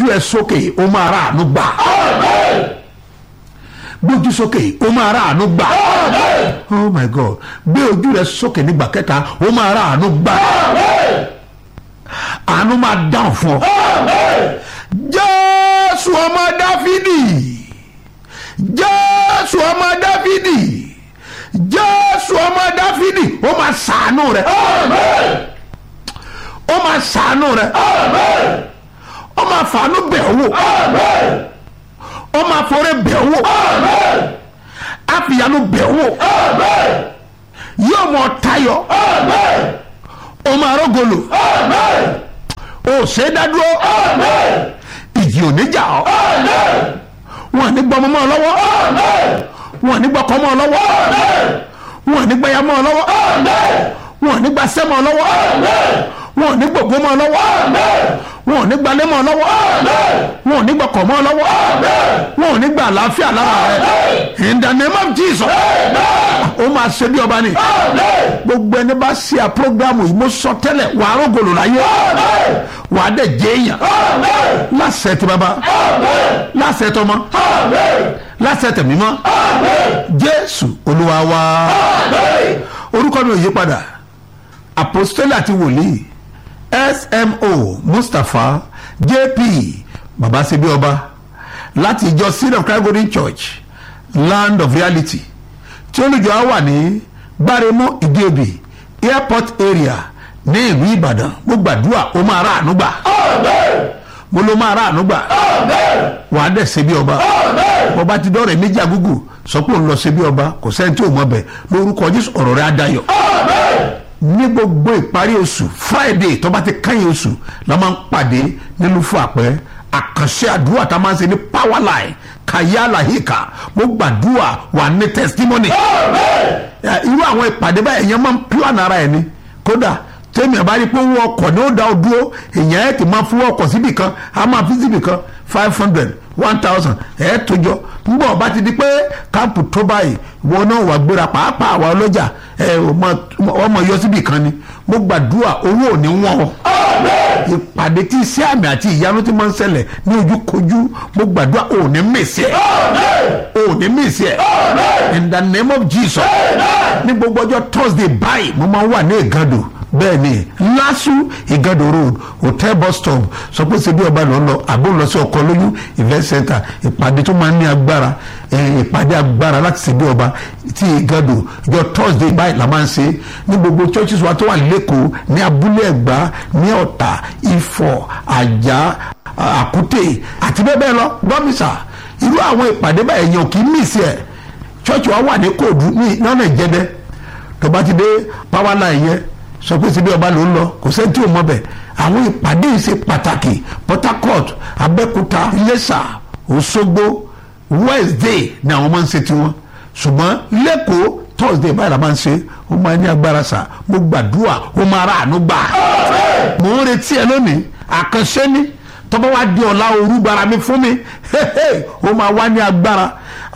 ojú ẹ sókè ó máa ra àánú gbà gbójú sókè ó máa ra àánú gbà oh my god gbé ojú rẹ sókè nígbà kẹta ó máa ra àánú gbà àánú máa dáhùn fún ọ jésù ọmọ dáfídì jésù ọmọ dáfídì jésù ọmọ dáfídì ó máa ṣàánú rẹ ó máa ṣàánú rẹ ó máa fàánú bẹ̀ ọ́ wò ó máa forí bẹ̀ ọ́ wò àfìyànú bẹ̀ ọ́ wò yóò mọ tayọ ó máa rọgọlò ó ṣe é dádúró ìjì ò ní jà ọ́ wọn ò ní gbọ́ ọmọ mọ́ ọ lọ́wọ́ wọn ò ní gbọ́ ọkọ mọ́ ọ lọ́wọ́ wọn ò ní gbẹ́yà mọ́ ọ lọ́wọ́ wọn ò ní gba sẹ́ mọ́ ọ lọ́wọ́ wọn ò ní gbogbo mọ́ ọ lọ́wọ́ wọn ò ní gba lé mọ́ ọ lọ́wọ́ wọn ò ní gba kọ̀ mọ́ ọ lọ́wọ́ wọn ò ní gba àlàáfíà lára rẹ in the name of Jesus ó máa ṣe bí ọba ni gbogbo ẹni bá ṣe à programu yìí mo sọ tẹ́lẹ̀ wà á rògbòlò láyé wà á dẹ̀ jẹ́ èèyàn láṣẹ ti bàbá láṣẹ tọmọ láṣẹ tẹ̀mí mọ́ Jésù Olúwa wa orúkọ mi ò yí padà apostoli àti wòlíì smo mustapha jp babasebi ọba láti ìjọ seed of christ golden church land of reality tí olùjọ á wà ní gbáremú ìdíòbí airport area ní ìlú ìbàdàn mo gbàdúrà ó máa rà àánú gbà mo ló máa rà àánú gbà wàá dẹ̀ ṣe bí ọba ọba ti dọ́rẹ̀ méjì àgúgù sọ pé òun lọ ṣe bí ọba kò sẹ́ni tí ò mọ̀ bẹ̀ lórúkọ jésù ọ̀rọ̀ rẹ̀ á dayọ̀ ní gbogbo ìparí oṣù friday tó bá ti kẹ́yìn oṣù la máa ń pàdé nínú fún àpẹ àkànṣe àdúrà tá a máa ń ṣe ní power line kàyà làhíkà mo gbàdúrà wà ní testimony irú àwọn ìpàdé báyìí èèyàn máa ń plan ara ẹ̀ ni kódà tẹ́mi àbá rí pé owó ọkọ̀ ni ó dá ọ dúró èèyàn ẹ̀ ti máa fún ọkọ̀ síbì kan a máa fi síbì kan five hundred one thousand ẹ̀ tó jọ ngbọ́ ọba ti di pé káàpù tó báyìí wọn náà wà gbéra pàápàá àwa ọlọ́jà ẹ̀ ọmọ yọ síbì kan ni mo gbàdúrà owó ò ní wọ́n o ìpàdé tí iṣẹ́ àmì àti ìyanu ti máa ń ṣẹlẹ̀ ní ojúkojú mo gbàdúrà ò ní mèsì ẹ̀ ò ní mèsì ẹ̀ in the name of Jesus ní gbogbo ọjọ́ Thursday báyìí mo máa ń wà ní ìgàdò bẹ́ẹ̀ ni lásù ìgàdò road hotel bus stop sọ pé ṣe bí ọba lọ lọ àbó lọ sí ọkọ lóyún event center ìpàdé tó máa ń ní agbára ìpàdé agbára láti ṣe bí ọba tí ìgàdò ìjọ thursday báyìí la máa ń ṣe ní gbogbo churches wa tó wà lẹ́kọ̀ọ́ ní abúlé ẹ̀gbá ní ọ̀tà ifọ̀ àjà àkútè àti bẹ́ẹ̀ bẹ́ẹ̀ lọ gbọ́mísà irú àwọn ìpàdé báyìí èèyàn kì í mìsì ẹ̀ church wa wà ní kóòdù ní lọ́nà ìjẹ́dẹ́ tó bá ti dé power line yẹn sọ pé síbi ọba ló ń lọ kò sẹ́ni tí ò mọ̀ bẹ̀ àwọn ìpàdé yìí ṣe pàtàkì Port Harcourt Abẹ́òkúta Iléṣà Òṣogbo Wednesday ni àwọn máa ń ṣe tiwọn ṣùgbọ́n lẹ́kọ̀ọ́ Thursday báyìí la máa ń ṣe ó máa ní agbára sà mo gbàdúrà ó máa rà àánú gbà mò ń retí ẹ lónìí àkànṣe ni tọ́ba wa di ọ̀la òru gbara mi fún mi ó máa wá ní agbára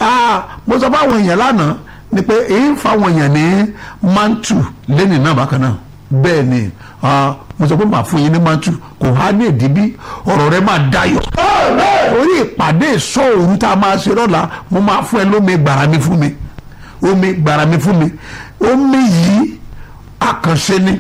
mo sọ fún àwọn èèyàn lánàá ni pé èyí ń fa àwọn èèyàn ní mantu lẹ́nìí náà bákan náà bẹ́ẹ̀ ni mo sọ pé màá fún yín ní mantu kò há ní èdè bí ọ̀rọ̀ rẹ máa dayọ̀ orí ìpàdé ìsọ òru tá a máa ṣe lọ́la mo máa fún ẹ lómi gbàrà mi fún mi omi gbàrà mi fún mi omi yìí àkànṣe ni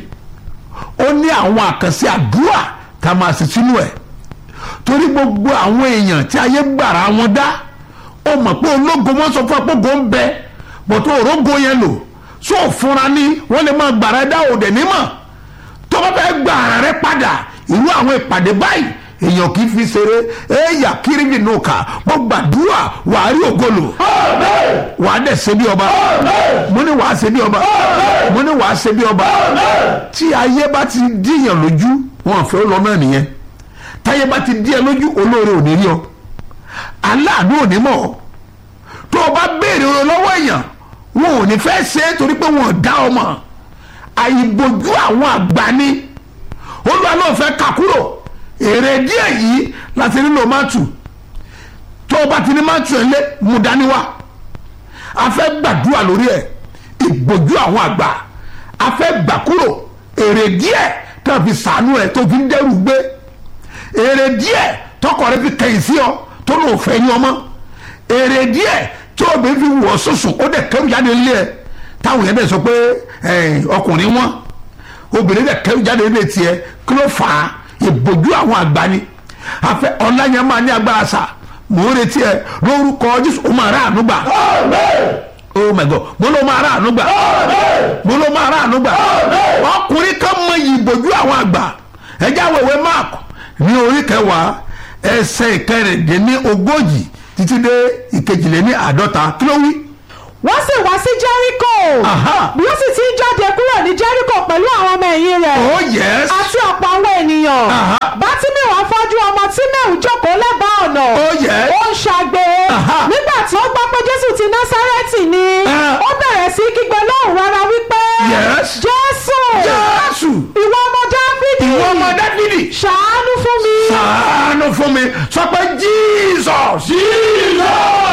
ó ní àwọn àkànṣe àdúrà tá a máa ṣe sínú ẹ̀ torí gbogbo àwọn èèyàn tí ayé gbàrà wọn dá ó mọ̀ pé ológo wọn sọ fún apógo ń bẹ bọ̀tọ̀ òrógo yẹn lò so fúnra ní wọ́n lè máa gbàrà ẹ dá òdẹ nímọ̀ tó bá fẹ́ gbàrà rẹ padà irú àwọn ìpàdé báyìí èèyàn kì í fi ṣeré ẹ̀yà kírìbì nù ká mo gbàdúrà wàá rí ògolo wàá dẹ̀ ṣe bí ọba mo ní wàá ṣe bí ọba mo ní wàá ṣe bí ọba tí ayé bá ti díyàn lójú wọn fẹ́ lọ náà nìyẹn táyé bá ti díyàn lójú olóore ò ní rí ọ aláàánú ò ní mọ̀ ọ́ tó o bá béèrè ọ̀rọ̀ lọ́wọ́ èèyàn wọn ò ní fẹ́ ṣe é torí pé wọn ò dá ọmọ àìbòjú àwọn àgbà ni olúwa náà fẹ́ kà kúrò èrè díẹ̀ yìí láti nílò mátù tó o bá ti ní mátù ẹ̀ lé mú dání wá a fẹ́ gbàdúrà lórí ẹ̀ ìbòjú àwọn àgbà a fẹ́ gbà kúrò èrè díẹ̀ tó fi sànú ẹ̀ tó fi ń dẹ́rù gbé èrè díẹ̀ tọkọ rẹ fi kẹyìn sí ọ tó lò fẹ́ ní ọmọ èrè díẹ̀ tí obìnrin fi wọ̀ sùsùn ó dẹ̀ kẹ́rù jáde nílé ẹ̀ táwọn yẹn dẹ̀ sọ pé ọkùnrin wọn obìnrin dẹ̀ kẹ́rù jáde nílé tiẹ̀ kí ló fà á ìbòjú àwọn àgbà ni afẹ́ ọ̀la yẹn máa ní agbára sà mò ń retí ẹ lórúkọ jésù ó máa rà àánú gbà oh my god mo ló máa rà àánú gbà mo ló máa rà àánú gbà ọkùnrin kan mọ ìbòjú àwọn àgbà ẹjẹ àwọn ìwé mark ní orí kẹwàá ẹsẹ̀ ìkẹrìndínlẹ́ni ogójì títí dé ìkejìléní àádọ́ta kí ló wí. wọ́n sì wá sí jẹ́ríkò Aha. bí ó sì ti ń jáde kúrò ní jẹ́ríkò pẹ̀lú àwọn ọmọ ẹ̀yìn rẹ̀ oh yes àti ọ̀pọ̀ àwọn ènìyàn Aha. bátímẹ̀wò afọ́jú ọmọ tímẹ̀wù jókòó lẹ́bàá ọ̀nà oh yes ó ń ṣàgbé Aha. nígbà tí ó gbọ́ pé jésù ti násárẹ́tì ni Ah. ó bẹ̀rẹ̀ sí kígbe lóhùn rárá wípé Yes. jésù jésù ìwọ ọmọ dáfídì ìwọ ọmọ dáfídì ṣàánú fún mi ṣàánú fún mi sọ pé jesus jesus